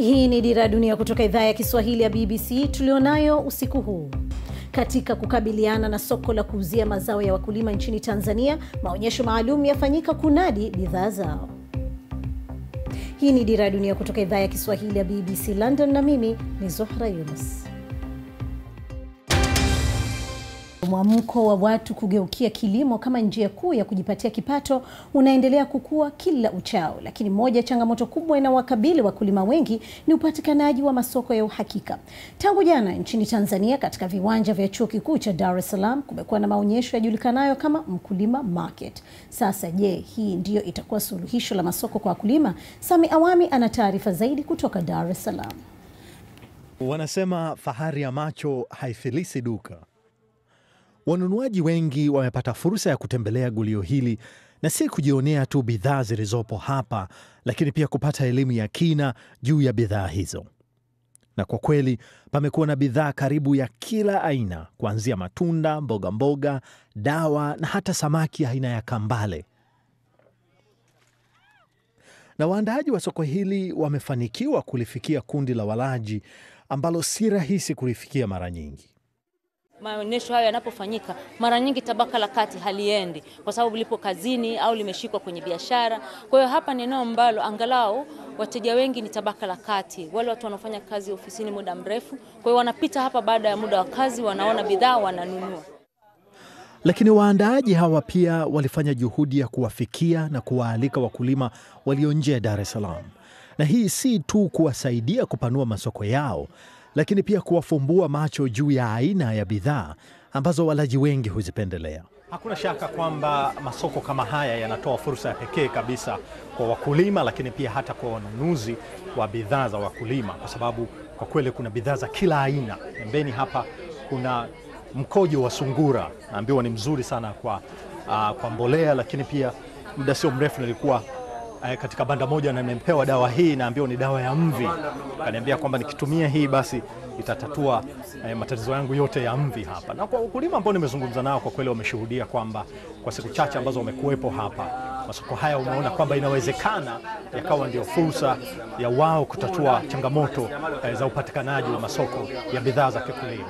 Hii ni Dira ya Dunia kutoka idhaa ya Kiswahili ya BBC tulionayo usiku huu. Katika kukabiliana na soko la kuuzia mazao ya wakulima nchini Tanzania, maonyesho maalum yafanyika kunadi bidhaa zao. Hii ni Dira ya Dunia kutoka idhaa ya Kiswahili ya BBC London, na mimi ni Zohra Yunus. Mwamko wa watu kugeukia kilimo kama njia kuu ya kujipatia kipato unaendelea kukua kila uchao, lakini moja ya changamoto kubwa inawakabili wakulima wengi ni upatikanaji wa masoko ya uhakika. Tangu jana nchini Tanzania, katika viwanja vya chuo kikuu cha Dar es Salaam kumekuwa na maonyesho yajulikanayo kama Mkulima Market. Sasa je, hii ndiyo itakuwa suluhisho la masoko kwa wakulima? Sami Awami ana taarifa zaidi kutoka Dar es Salaam. Wanasema fahari ya macho haifilisi duka. Wanunuaji wengi wamepata fursa ya kutembelea gulio hili na si kujionea tu bidhaa zilizopo hapa, lakini pia kupata elimu ya kina juu ya bidhaa hizo. Na kwa kweli pamekuwa na bidhaa karibu ya kila aina, kuanzia matunda, mboga mboga, dawa na hata samaki aina ya kambale. Na waandaaji wa soko hili wamefanikiwa kulifikia kundi la walaji ambalo si rahisi kulifikia mara nyingi. Maonyesho hayo yanapofanyika, mara nyingi tabaka la kati haliendi kwa sababu lipo kazini au limeshikwa kwenye biashara. Kwa hiyo hapa ni eneo ambalo angalau wateja wengi ni tabaka la kati, wale watu wanaofanya kazi ofisini muda mrefu. Kwa hiyo wanapita hapa baada ya muda wa kazi, wanaona bidhaa, wananunua. Lakini waandaaji hawa pia walifanya juhudi ya kuwafikia na kuwaalika wakulima walio nje ya Dar es Salaam, na hii si tu kuwasaidia kupanua masoko yao lakini pia kuwafumbua macho juu ya aina ya bidhaa ambazo walaji wengi huzipendelea. Hakuna shaka kwamba masoko kama haya yanatoa fursa ya pekee kabisa kwa wakulima, lakini pia hata kwa wanunuzi wa bidhaa za wakulima, kwa sababu kwa kweli kuna bidhaa za kila aina. Pembeni hapa kuna mkojo wa sungura, naambiwa ni mzuri sana kwa, uh, kwa mbolea, lakini pia muda sio mrefu nilikuwa katika banda moja na nimepewa dawa hii, naambiwa ni dawa ya mvi. Kaniambia kwamba nikitumia hii basi itatatua eh, matatizo yangu yote ya mvi hapa. Na kwa wakulima ambao nimezungumza nao, kwa kweli wameshuhudia kwamba kwa siku chache ambazo wamekuwepo hapa masoko haya, umeona kwamba inawezekana yakawa ndio fursa ya wao kutatua changamoto eh, za upatikanaji wa masoko ya bidhaa za kikulima.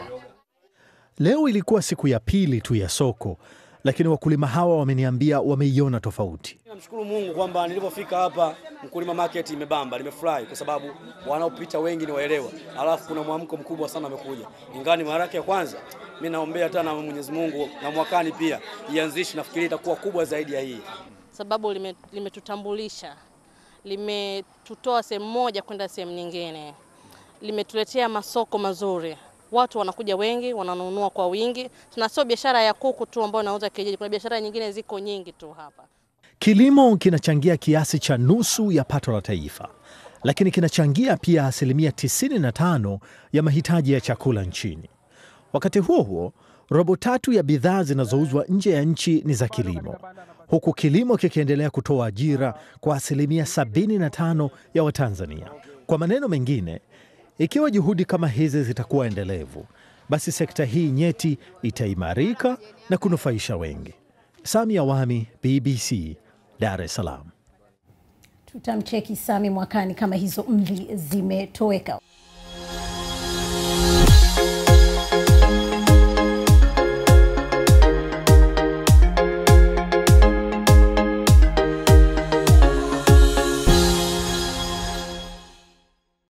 Leo ilikuwa siku ya pili tu ya soko lakini wakulima hawa wameniambia wameiona tofauti. Namshukuru Mungu kwamba nilipofika hapa Mkulima Market imebamba, nimefurahi kwa sababu wanaopita wengi ni waelewa, alafu kuna mwamko mkubwa sana umekuja, ingawa ni mara yake ya kwanza. Mimi naombea tena Mwenyezi Mungu na mwakani pia ianzishi, nafikiri itakuwa kubwa zaidi ya hii, sababu limetutambulisha, lime limetutoa sehemu moja kwenda sehemu nyingine, limetuletea masoko mazuri watu wanakuja wengi, wananunua kwa wingi. Tuna sio biashara ya kuku tu ambayo inauza kienyeji, kuna biashara nyingine ziko nyingi tu hapa. Kilimo kinachangia kiasi cha nusu ya pato la taifa, lakini kinachangia pia asilimia 95 ya mahitaji ya chakula nchini. Wakati huo huo, robo tatu ya bidhaa zinazouzwa nje ya nchi ni za kilimo, huku kilimo kikiendelea kutoa ajira kwa asilimia 75 ya Watanzania. Kwa maneno mengine ikiwa juhudi kama hizi zitakuwa endelevu, basi sekta hii nyeti itaimarika na kunufaisha wengi. Sami Awami, BBC, Dar es Salaam. Tutamcheki Sami mwakani kama hizo mvi zimetoweka.